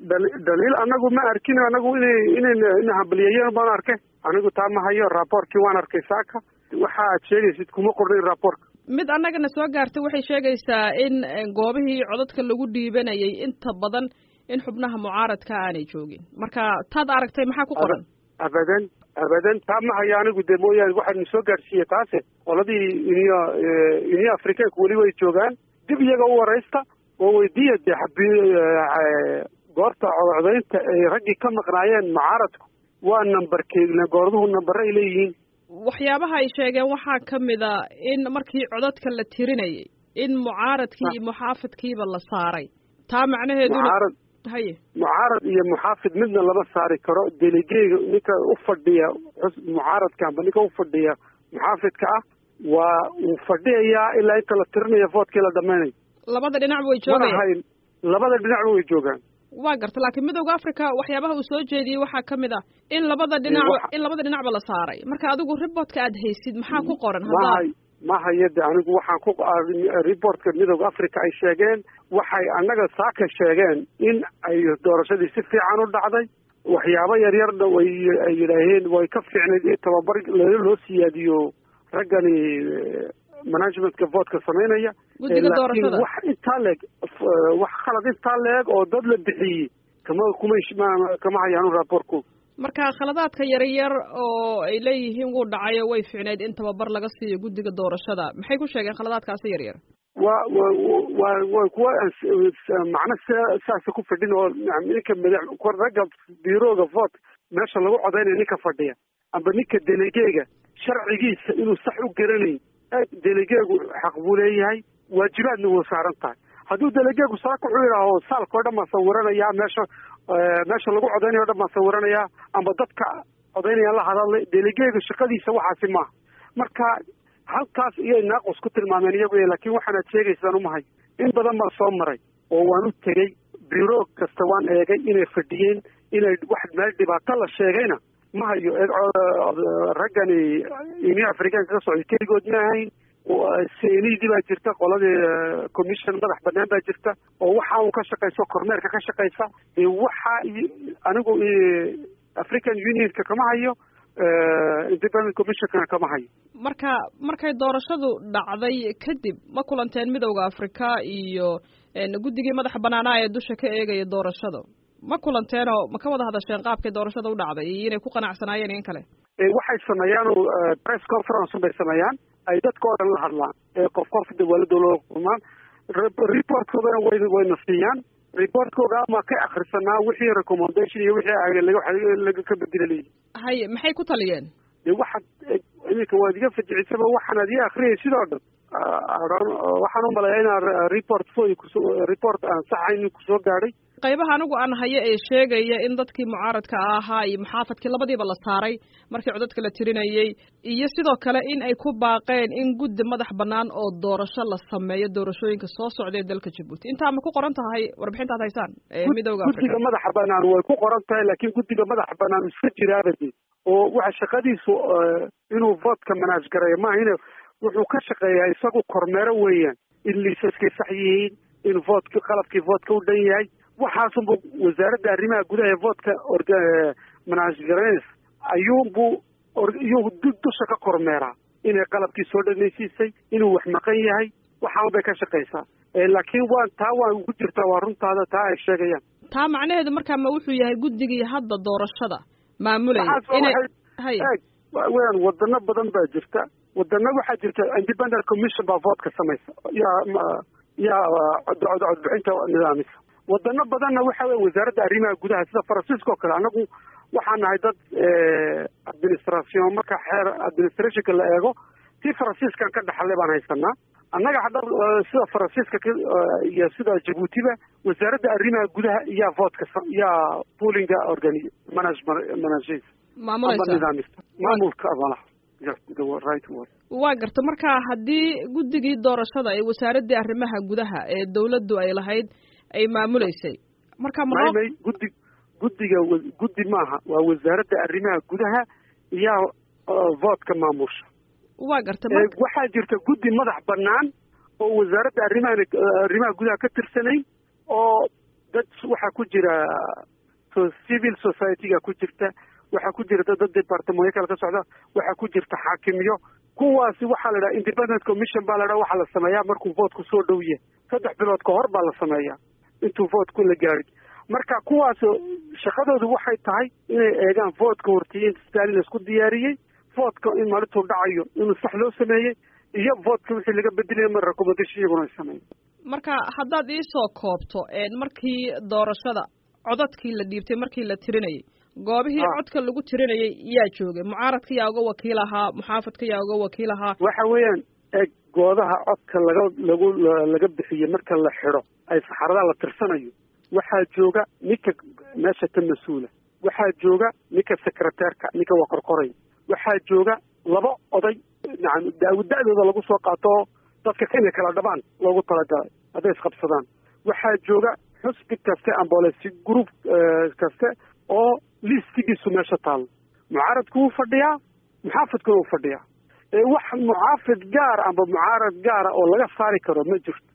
dhaliil anagu ma arkin anagu inay inay ina hambaliyayeen baan arkay anigu taa ma hayo raaboorkii waan arkay saaka waxa aad sheegaysid kuma qornayn raaboorka mid annagana soo gaartay waxay sheegaysaa in goobihii codadka lagu dhiibanayay inta badan in xubnaha mucaaradka aanay joogin marka taad aragtay maxaa ku qoran abadan abadan taa ma hayo anigu dee mooyaane waxaanu soo gaadhsiiyey taase qoladii iniyo iniyo afrikaanku weli way joogaan dib iyaga u waraysta oo weydiiya dee xabi goorta codcodaynta ay raggii ka maqnaayeen mucaaradku waa nambarkee goorduhu nambare ay leeyihiin waxyaabaha ay sheegeen waxaa ka mid a in markii codadka la tirinayay in mucaaradkii iyo muxaafidkiiba la saaray taa macnaheeduna haye mucaarad iyo muxaafid midna lama saari karo deligeyga ninka u fadhiya mucaaradka amba ninka u fadhiya muxaafidka ah waa uu fadhiyayaa ilaa inta la tirinayo voodkii la dhamaynayo labada dhinacba way joogayaan labada dhinacba way joogaan waa garta laakiin midowda africa waxyaabaha uu soo jeediyey waxaa ka mid ah in labada dhinacba in labada dhinacba la saaray marka adigu reportka aad haysid maxaa ku qoran mahay ma hayade anigu waxaan ku reportka midowda africa ay sheegeen waxay annaga saaka sheegeen in ay doorashadii si fiican u dhacday waxyaabo yaryarna way ay yidhaaheen way ka fiicnayd in tababar loo siyaadiyo raggani managementka votka samaynaya laakiin wax intaa leeg wax khalad intaa leeg oo dad la bixiyey kama kuma kama hayaanu raaboorku marka khaladaadka yaryar oo ay leeyihiin wuu dhacayo way fiicnayd in tababar laga siiyo guddiga doorashada maxay ku sheegeen khaladaadkaasi yaryar wa wa wa wa kuwa macno saasa ku fadhin oo ninka madax ragga biirooga vote meesha lagu codaynayo ninka fadhiya amba ninka delegeega sharcigiisa inuu sax u garanayn delegeegu xaq buu leeyahay waajibaadna wuu saaran tahay hadduu delegeegu saaka wuxuu yidhaaho saalka o dhan baan sawiranayaa meesha meesha lagu codaynayo o dhan baan sawiranayaa amba dadka codaynayaan la hadalay delegeega shaqadiisa waxaasi maaha marka halkaas iyay naaqus ku tilmaameen iyagu laakiin waxaanaad sheegaysaan umahay in badan baan soo maray oo waan u tegey biro kasta waan eegay inay fadhiyeen inay wax meel dhibaato la sheegayna ma hayo raggani union africaanka ka socday keligood ma ahayn senidii baa jirta qoladii commission madax banaan baa jirta oo waxa uu ka shaqayso kormeerka ka shaqaysa waxa anigu african unionka kama hayo independent commissionkana kama hayo marka markay doorashadu dhacday kadib ma kulanteen midowda africa iyo guddigii madaxa banaanaa ee dusha ka eegaya doorashada ma kulanteenoo ma ka wada hadasheen qaabkay doorashada u dhacday iyo inay ku qanacsanaayeen in kale waxay sameeyaan press conference bay sameeyaan ay dadka oo dhan la hadlaan qof qof dawladda loo kulmaan reportkoodana way wayna siiyaan reportkooda ama ka akrisanaa wixii recommendation iyo wixii laga ka bedela haye maxay ku taliyeen de waxaad iminka waad iga fajicisaba waxaan ad ii akriyay sidoo dhan waxaan u maleeyaa inaan report foy report aan saxayn kusoo gaadhay qaybaha anigu aan hayo ee sheegaya in dadkii mucaaradka ahaa iyo muxaafadkii labadiiba la saaray markii codadka la tirinayey iyo sidoo kale in ay ku baaqeen in guddi madax bannaan oo doorasho la sameeyo doorashooyinka soo socdae dalka jabuuti intaa ma ku qoran tahay warbixinta ad haysaan ee midowda africa guddiga madaxa bannaan way ku qoran tahay laakiin guddiga madaxa bannaan iska jiraabade oo waxa shaqadiisu inuu votka manaaj gareeyo maahine wuxuu ka shaqeeyaa isagu kormeero weeyaan in liisaskay sax yihiin in votka qalabkii votka u dhan yahay waxaasunbu wasaaradda arrimaha gudaha ee votka managaranes ayuunbu iyuu dusha ka kormeeraa inay qalabkii soo dhanaysiisay inuu wax maqan yahay waxaan bay ka shaqaysaa laakiin waan taa waan ku jirtaa waa runtaada taa ay sheegayaan taa macnaheedu markaa ma wuxuu yahay guddigii hadda doorashada maamulaya inay haye weyaan wadano badan baa jirta wadano waxaa jirta independent commission baa votka samaysa yaa yaa codbixinta nidaamisa wadano badanna waxa wey wasaaradda arrimaha gudaha sida faransiiska oo kale anagu waxaan nahay dad administration marka xeer administrationka la eego tii faransiiskan ka dhaxalay baan haysanaa annaga hadda sida faransiiska iyo sida jabuutiba wasaaradda arrimaha gudaha iyaa votka yaa poolinga organi manage manage maamulaysa nidaamista maamulka malaha right word waa garta marka haddii guddigii doorashada ee wasaaraddii arrimaha gudaha ee dawladdu ay lahayd ay maamuleysay marka maymay guddi guddiga guddi maaha waa wasaaradda arrimaha gudaha iyaa votka maamusha waa garta waxaa jirta guddi madax bannaan oo wasaaradda arrimaha arrimaha gudaha ka tirsanayn oo dad waxaa ku jira civil society-ga ku jirta waxaa ku jira dad departamentyo kale ka socda waxaa ku jirta xaakimiyo kuwaasi waxaa la dhaha independent commission baa la dhaha waxaa la sameeyaa markuu vootku soo dhow yahay saddex bilood ka hor baa la sameeyaa intuu vootku la gaadhin marka kuwaas shaqadoodu waxay tahay inay eegaan voodka hortiyin stalin la isku diyaariyey voodka in maalintuu dhacayo inuu sax loo sameeyey iyo voodka wixii laga bedelaya mar recommendation iyaguna ay sameeyen marka haddaad iisoo koobto markii doorashada codadkii la dhiibtay markii la tirinayay goobihii codka lagu tirinayay yaa joogay mucaaradka yaa uga wakiil ahaa muxaafadka yaa uga wakiil ahaa waxa weeyaan eeg goodaha codka laga lagu laga bixiyey marka la xidho ay saxaradaha la tirsanayo waxaa jooga ninka meesha ka mas-uula waxaa jooga ninka secretairka ninka waa qorqoray waxaa jooga laba oday nacam daawada-dooda lagu soo qaato dadka inay kala dhabaan loogu talagalay hadday isqabsadaan waxaa jooga xusbi kaste ambolesi group kaste oo listigiisu meesha taalo mucaaradku wuu fadhiyaa muxaafidkuna wuu fadhiyaa ee wax mucaafid gaar amba mucaarad gaara oo laga saari karo ma jirto